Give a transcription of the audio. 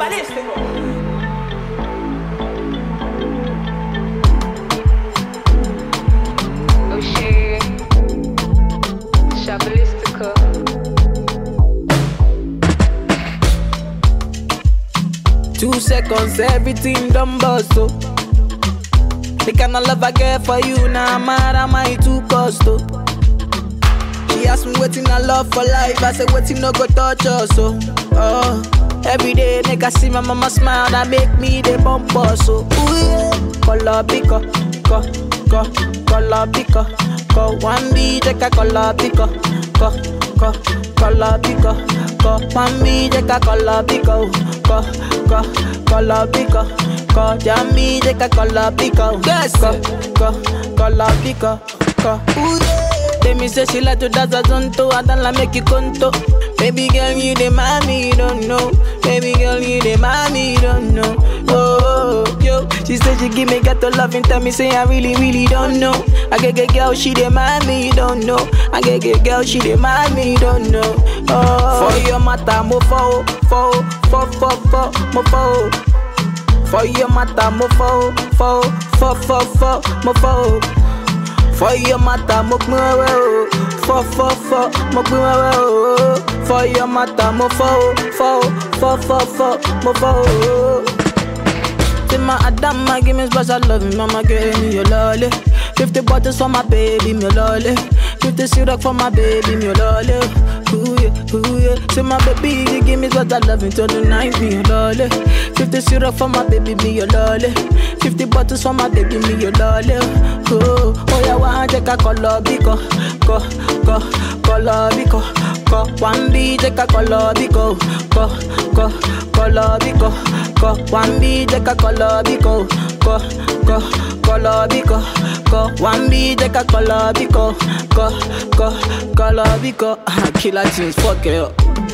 balístico. Oxê, Chabalística. Two seconds, everything done bust, oh. The kind of love I get for you, now nah, mad am I too cost, oh. She asked me waiting I love for life, I said waiting no go touch us, oh. oh. Every day, make I see my mama smile, that make me the bump us, so ooh yeah. Color pico, co, co, color pico, co. One B, take a color pico, co, co, color pico, co. One B, take a color pico, co, co, color pico, co. Jammy, take a color pico, yes, co, co, color pico, co. Ooh yeah. They me say she like to dance a zonto, I don't like make you conto. Baby girl, you the mommy, you don't know. Baby girl, you the mommy, you don't know. Oh, oh, yo, she said she give me ghetto love and tell me say I really, really don't know. I get get girl, she the mommy, you don't know. I get get girl, she the mommy, you don't know. Oh, for your matter, mo fo, fo, fo, fo, fo, mo fo. For your matter, mo fo, fo, fo, fo, fo, mo fo. For your matter, mo pin wewe o. Fọ fọ fọ, mo pin wewe o. For your matter, mo fọ o, fọ o, fọ fọ fọ, mo fọ o. Say my Adama, give me special love, mama give me your lolly. Fifty bottles for my baby, me lolly. Fifty syrup for my baby, me lolly. Ooh yeah, ooh yeah. Say my baby, you give me special love until the night, me your lolly. Fifty syrup for my baby, me your lolly. Fifty bottles for my baby, me your lolly. Oh, oh yeah, one take a color biko, ko, ko, color biko, ko. One B take a color biko, ko, ko, color biko, ko. One B take a color biko, ko, ko, color biko, ko. One B take a color biko, ko, ko, color biko. Killer tunes, fuck it up.